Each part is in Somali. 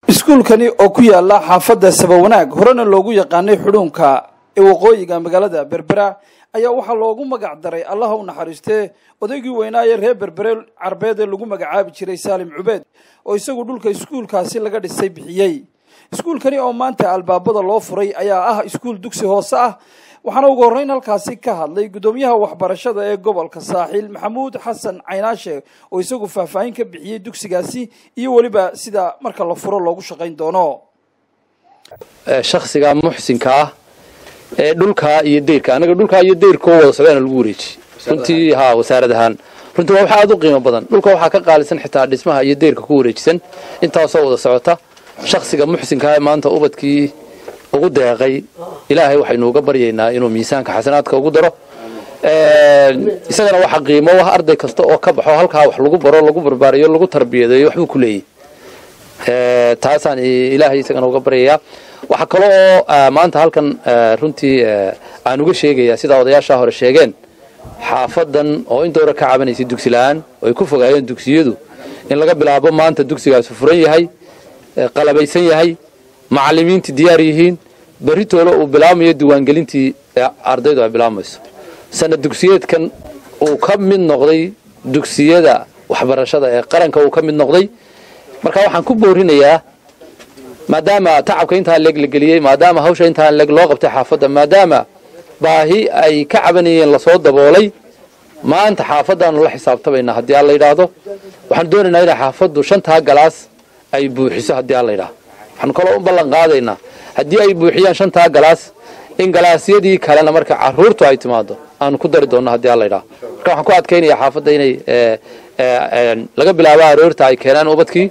iskuulkani oo ku yaala xaafadda sabawanaag horena loogu yaqaanay xudhuunka ee waqooyiga magaalada berbera ayaa waxaa loogu magac daray allaha u naxariistee odaygii weynaaye reer berbere carbeed ee lagu magacaabi jiray saalim cubeed oo isagu dhulka iskuulkaasi laga dhisay bixiyey iskuulkani oo maanta albaabada loo furay ayaa ah iskuul dugsi hoose ah waxaana ugu horreyn halkaasi ka hadlay guddoomiyaha waxbarashada ee gobolka saaxiil maxamuud xasan caynaashe oo isagu faahfaahin ka bixiyey dugsigaasi iyo weliba sida marka la furo loogu shaqayn doono shaksiga muxsinka ah ee dhulkaa iyo deyrka anaga dhulkaa iyo deyrkoo wada socdaana lagu wareejiyey runtii ha wasaarad ahaan runtii waa waxa aad u qiimo badan dhulka waxaa ka qaalisan xitaa dhismaha iyo deyrka ku wareejisan intaasoo wada socota shaksiga muxsinka ah ee maanta ubadkii ugu deeqay ilaahay waxaynu uga baryaynaa inuu miisaanka xasanaadka ugu daro isagana waxa qiimo ah arday kasta oo ka baxo halkaa wax lagu baro lagu barbaariyo lagu tarbiyadeeyo waxbuu ku leeyahy taasaan ilaahay isagana uga baryayaa waxaa kale oo maanta halkan runtii aan uga sheegayaa sidaa odayaashaa hore sheegeen xaafadan oo in dowra ka cabanaysay dugsi la-aan oo ay ku fogaayeen dugsiyadu in laga bilaabo maanta dugsigaasi furan yahay qalabaysan yahay macalimiintii diyaar yihiin beritoole uu bilaabmayo diiwaangelintii ardaydu ay bilaabmayso sana dugsiyeedkan uu ka mid noqday dugsiyada waxbarashada ee qaranka uu ka mid noqday marka waxaan ku boorinayaa maadaama tacabka intaa leeg la geliyey maadaama hawsha intaa leeg loo qabtay xaafadda maadaama baahi ay ka cabanayeen lasoo daboolay maanta xaafaddaanu la xisaabtamaynaa haddii aan la yidhaahdo waxaan doonaynaa inay xaafaddu shantaa galaas ay buuxiso haddii aan la yidhaahdo waxaanu kaloo u ballan qaadaynaa haddii ay buuxiyaan shantaa galaas in galaasyadii kalena marka caruurtu ay timaado aanu ku dari doonno haddii aan la yidhaahdo marka waxaan ku adkaynayaa xaafadda inay laga bilaabo aroorta ay keenaan ubadkii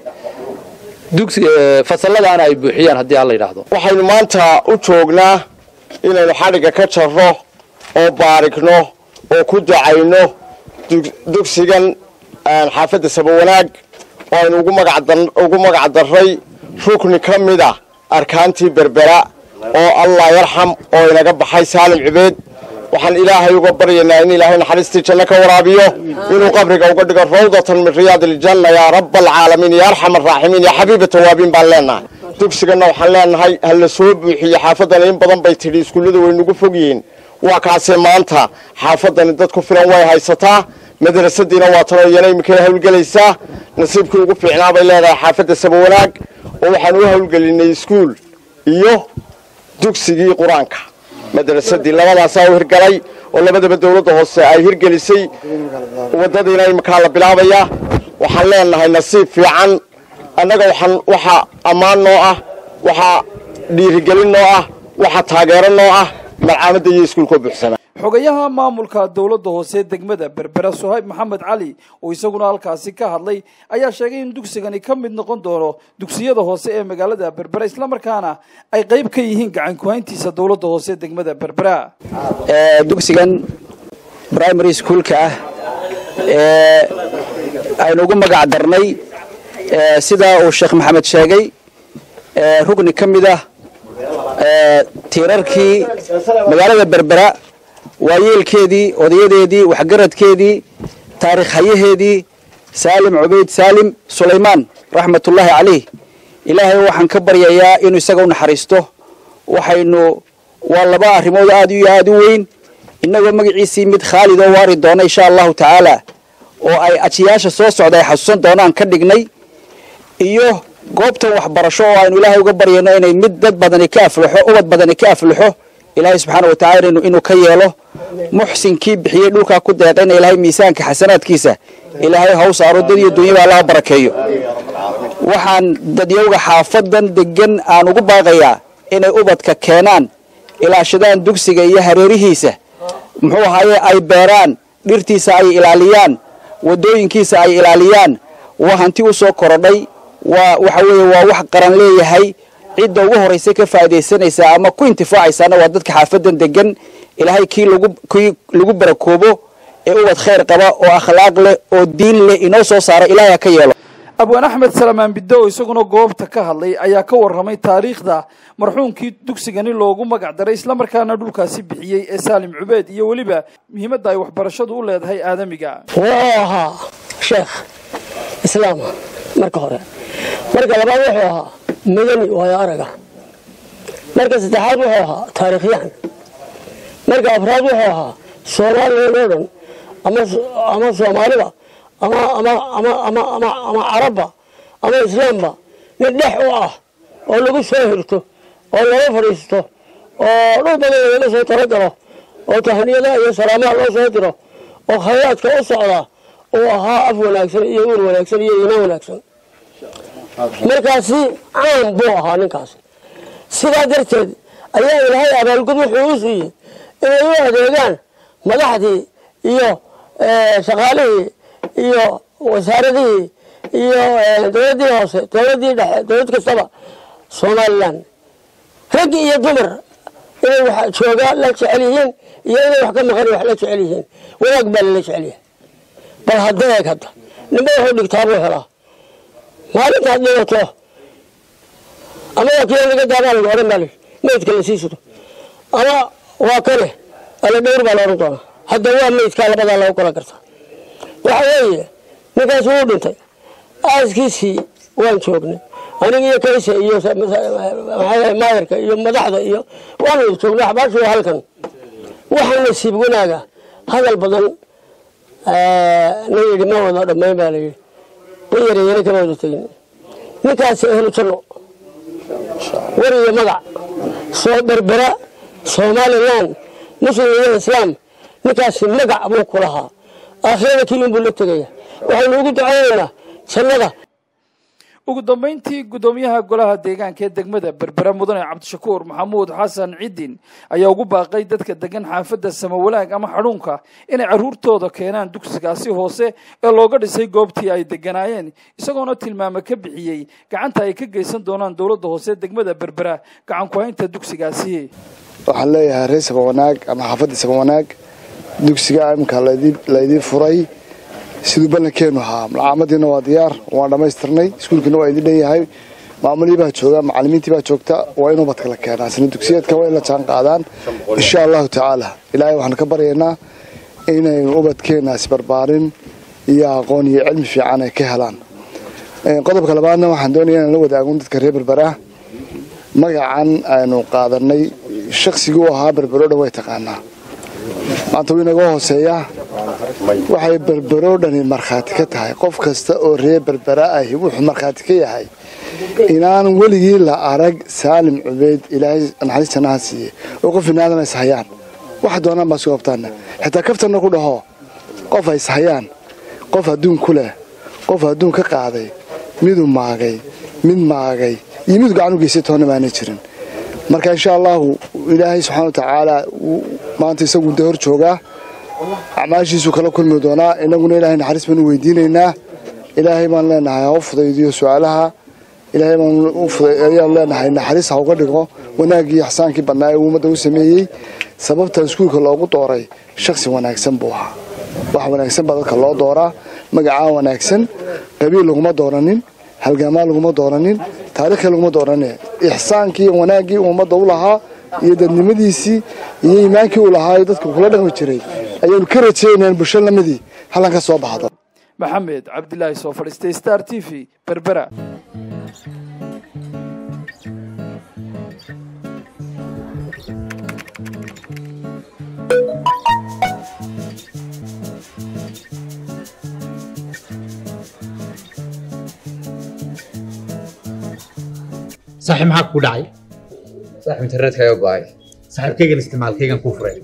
fasalladaana ay buuxiyaan haddii aan la yidhaahdo waxaynu maanta u joognaa inaynu xadhigga ka jarro oo baarigno oo ku ducayno dugsigan xaafadda sabawanaag oo aynu ugu magac darray rukni ka mid a arkaantii berbera oo allah yarxam oo inaga baxay saalim cubeed waxaan ilaahay uga baryaynaa in ilaahay naxariistii janno ka waraabiyo inuu qabriga uga dhigo rawdatan min riyaad iljanna yaa raba alcaalamiin ya arxam araaximiin yaa xabiiba tawaabiin baan leenahay dugsiganna waxaan leenahay ha la soo buuxiye xaafadani in badan bay tidhi iskuullada way nagu fog yihiin waa kaasee maanta xaafadani dad ku filan way haysataa madrasadiina waa tanoo iyana iminkay hawlgelaysaa nasiibkii ugu fiicnaa bay leedahay xaafadda sabawanaag oo waxaan u hawlgelinay iskuul iyo dugsigii qur-aanka madrasadii labadaasaa u hirgalay oo labadaba dawladda hoose ay hirgelisay waddadiina iminkaa la bilaabaya waxaan leenahay nasiib fiican annaga waxaan waxaa ammaan noo ah waxaa dhiirigelin noo ah waxaa taageero noo ah malcaamadda iyo iskuulkoo buuxsama xogayaha maamulka dowladda hoose degmada berbera sohayb maxamed cali oo isaguna halkaasi ka hadlay ayaa sheegay in dugsigani ka mid noqon doono dugsiyada hoose ee magaalada berbera islamarkaana ay qayb ka yihiin gacan kuhayntiisa dowladda hoose degmada berbera dugsigan primary schoolka ah ee aynu ugu magac darnay sidaa uu sheekh maxamed sheegay rugni ka mid ah tiirarkii magaalada berbera waayeelkeedii odayadeedii waxgaradkeedii taarikh hayaheedii saalim cubayd saalim sulaymaan raxmatullaahi calayh ilaahay waxaan ka baryayaa inuu isaga u naxariisto waxaynu waa laba arrimood aad iyo aad u weyn innagoo magaciisii mid khaalid oo waari doona insha allahu tacaala oo ay ajiyaasha soo socda ay xasuusan doonaan ka dhignay iyo goobtan waxbarasho oo aynu ilaahay uga baryayno inay mid dad badani ka aflaxo ubad badani ka aflaxo ilaahay subxaana wa tacala inuu ka yeelo muxsinkii bixiyey dhulkaa ku deeqayna ilaahay miisaanka xasanaadkiisa ilaahay haw saaro dad iyo dunyaba allaha barakeeyo waxaan dadyowga xaafadan degan aan ugu baaqayaa inay ubadka keenaan ilaashadaan dugsiga iyo hareerihiisa muxuu ahaaye ay beeraan dhirtiisa ay ilaaliyaan wadooyinkiisa ay ilaaliyaan waa hanti u soo korodhay waa waxa weeye waa wax qaran leeyahay cidda ugu horraysa ka faa'iidaysanaysaa ama ku intifaacaysaana waa dadka xaafadan degan ilaahay kii lagu kii lagu barakoobo ee ubad khayr qaba oo akhlaaq leh oo diin leh inoo soo saara ilaahay ha ka yeelo abwaan axmed salamaan biddo oo isaguna goobta ka hadlay ayaa ka warramay taariikhda marxuumkii dugsigani loogu magac daray islamarkaana dhulkaasi bixiyey ee saalim cubeed iyo weliba muhiimadda ay waxbarashadu u leedahay aadamiga wuxuu ahaa sheekh islaama marka hore marka labaad wuxuu ahaa madani waayo araga marka saddexaad wuxuu ahaa taariikhyahan marka afraad wuxuu ahaa soomaaliyeed oo dhan ama ama soomaalida ama ama ama ama ama ama carabba ama islaamba mid dhex u ah oo lagu soo hirto oo laga fadhiisto oo dhul badan laga soo talagalo oo tahniyadaha iyo salaamaha loo soo diro oo khayraadka u socda uu ahaa af wanaagsan iyo uur wanaagsan iyo iimaan wanaagsan markaasi caan buu ahaa ninkaasi sidaa darteed ayaa ilaahay abaalgud wuxuu u siiyey inay u adeegaan madaxdii iyo shaqaalihii iyo wasaaradihii iyo dowladdii hoose dowladdii dhexe dowlad kastaba somalilan rag iyo dumar inay wax joogaa la jecel yihiin iyo inay wax ka maqan wax la jecel yihiin wanaag baa lala jecel yahay bal hadda eeg hadda ninba wuxuu dhigtaa buu helaa maalintaad dhigato ama waa kii laga daabaa lagu odhan baa lihi maydka la sii sudo ama waa kane ala dhowr baa la odhan doonaa hadda waa maydkaa labadaa lagu kala gartaa waxa weeye ninkaas wuu dhintay aaskiisii waan joognay aniga iyo kayse iyo maayarka iyo madaxda iyo waanu joognay axbaashu waa halkan waxaa nasiib wanaaga hadal badan na yidhi ma wada dhammayn baa layidhi ma yareeyana kama wada tegin ninkaasi ehlu janno war iyo magac soo berbera somalilan muslim iyo islaam ninkaasi magac buu ku lahaa aakhirada keliin buu la tegaya waxaynu ugu ducaynaynaa jannada ugu dambayntii guddoomiyaha golaha deegaanka ee degmada berbera mudane cabdishakuur maxamuud xasan cidin ayaa ugu baaqay dadka degan xaafadda samawalaag ama xadhuunka inay carruurtooda keenaan dugsigaasi hoose ee looga dhisay goobtii ay deganaayeen isagoona tilmaame ka bixiyey gacanta ay ka geysan doonaan dowladda hoose degmada berbera gacan ku-haynta dugsigaasi waxaan leeyahay reer samawanaag ama xaafadda samawanaag dugsiga imika laydii furay siduu ballankeenu ahaa malcaamadiina waa diyaar waan dhammaystirnay iskuulkiina waa idin dhanyahay maamulihii baa jooga macalimiintii baa joogta waa in ubadka la keenaa sana dugsiyeedka waa in la jaan qaadaan insha allahu tacaala ilaahay waxaan ka baryaynaa inaynu ubadkeenaasi barbaarin iyo aqoon iyo cilmi fiican ay ka helaan qodobka labaadna waxaan doonaya inaan la wadaagon dadka reer berbera magacan aynu qaadanay shaqsigii u ahaa berbero dhan way taqaanaa maanta wuu inaga hooseeyaa waxay berberoo dhani markhaati ka tahay qof kasta oo reer berbera ahi wuxuu markhaati ka yahay inaan weligii la arag saalim cubeyd ilaahay naxariis jannaha siiye oo qof inaadan is hayaan waxa doonaan baa isku qabtaana xitaa kaftanna ku dhaho qof ay is hayaan qof adduun ku leh qof adduun ka qaaday miduu maagay mid maagay iyo miduu gacan u geystay toonna maana jirin marka insha allahu ilaahay subxaana wa tacaala maanta isagu de hor joogaa acmaashiisuu kala kulmi doonaa inaguna ilahay naxariis baanu weydiinaynaa ilaahay baan leenahay ha u fudaydiyo su-aalaha ilaahay baanayaan leenahay naxariis ha uga dhigo wanaaggii ixsaankii badnaa ee uu ummadda u sameeyey sababta iskuulka loogu dooray shaksi wanaagsan buu ahaa wax wanaagsan baa dadka loo dooraa magacaa wanaagsan qabiil laguma dooranin halgaamaa laguma dooranin taarikhii laguma dooranin ixsaankii wanaaggii uu ummadda u lahaa iyo dadnimadiisii iyo iimaankii uu lahaa ee dadka kula dhaqmi jiray ayaanu ka rajaynayn bulsho lamadii hallan ka soo baxdo maxamed cabdilaahi soo fadhiistay star t v berbera saaxiib maxaa ku dhacay saaxib internetka ayaa go'ay saaxiibkaygan isticmaalkaygan kuu furay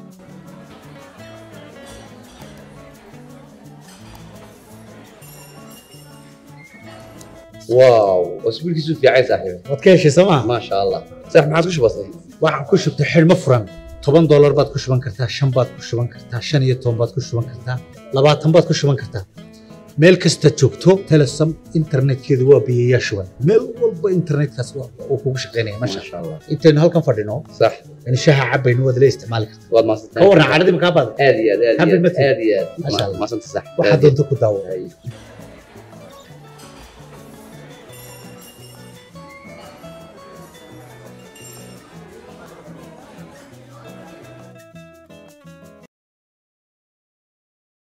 waaw iskuulkiisu fiicay saaxiib waad ka heshay soo maa maasha allah saaxib maxaad ku shubatay waxaan ku shubtay xidhmo furan toban doolar baad ku shuban kartaa shan baad ku shuban kartaa shan iyo toban baad ku shuban kartaa labaatan baad ku shuban kartaa meel kasta joogto telesom internetkeedu waa biyayaa shuban meel walba internetkaas uu kugu shaqaynaya masha maasha allah intaynu halkan fadhino sax in shaha cabaynu waad la isticmaali kartaa waad ka maasantahay waran cadhadii makaa baada aad iyo aad aad iyo Happy aad birthday. aad iyo aad Masha Allah. maasanta sax waxaad doonto ku daawo Ay.